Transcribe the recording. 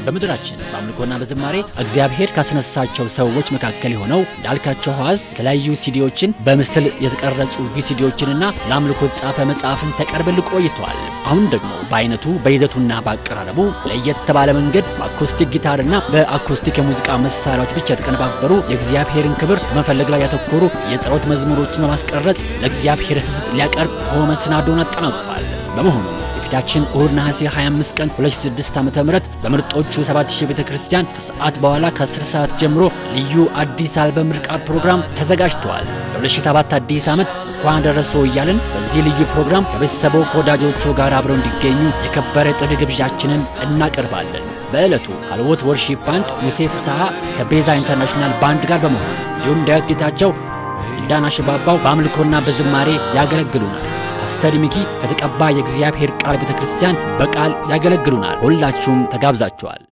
በምድራችን በአምልኮና በዝማሬ እግዚአብሔር ካስነሳቸው ሰዎች መካከል የሆነው እንዳልካቸው ሐዋዝ የተለያዩ ሲዲዎችን በምስል የተቀረጹ ቪሲዲዎችንና ለአምልኮ የተጻፈ መጽሐፍን ሲያቀርብልን ቆይተዋል። አሁን ደግሞ በአይነቱ በይዘቱና በአቀራረቡ ለየት ባለ መንገድ በአኮስቲክ ጊታርና በአኮስቲክ የሙዚቃ መሳሪያዎች ብቻ የተቀነባበሩ የእግዚአብሔርን ክብር መፈለግ ላይ ያተኮሩ የጸሎት መዝሙሮችን በማስቀረጽ ለእግዚአብሔር ሕዝብ ሊያቀርብ መሰናዶውን አጠናቋል። በመሆኑ የፊታችን እሁድ ነሐሴ 25 ቀን 2006 ዓ.ም በምርጦቹ 7000 ቤተ ክርስቲያን ከሰዓት በኋላ ከ10 ሰዓት ጀምሮ ልዩ አዲስ አልበም ምርቃት ፕሮግራም ተዘጋጅተዋል። ለ2007 አዲስ ዓመት እንኳን ደረሰው እያልን በዚህ ልዩ ፕሮግራም ከቤተሰቦ ከወዳጆቹ ጋር አብረው እንዲገኙ የከበረ ጥሪ ግብዣችንን እናቀርባለን። በዕለቱ ሀልዎት ወርሺፕ ባንድ ዮሴፍ ሰሃ ከቤዛ ኢንተርናሽናል ባንድ ጋር በመሆን እንዲሁም ዳዊት ጌታቸው ዳና ሽባባው በአምልኮና በዝማሬ ያገለግሉናል። ፓስተር ሚኪ ከተቀባ የእግዚአብሔር ቃል ቤተ ክርስቲያን በቃል ያገለግሉናል። ሁላችሁም ተጋብዛችኋል።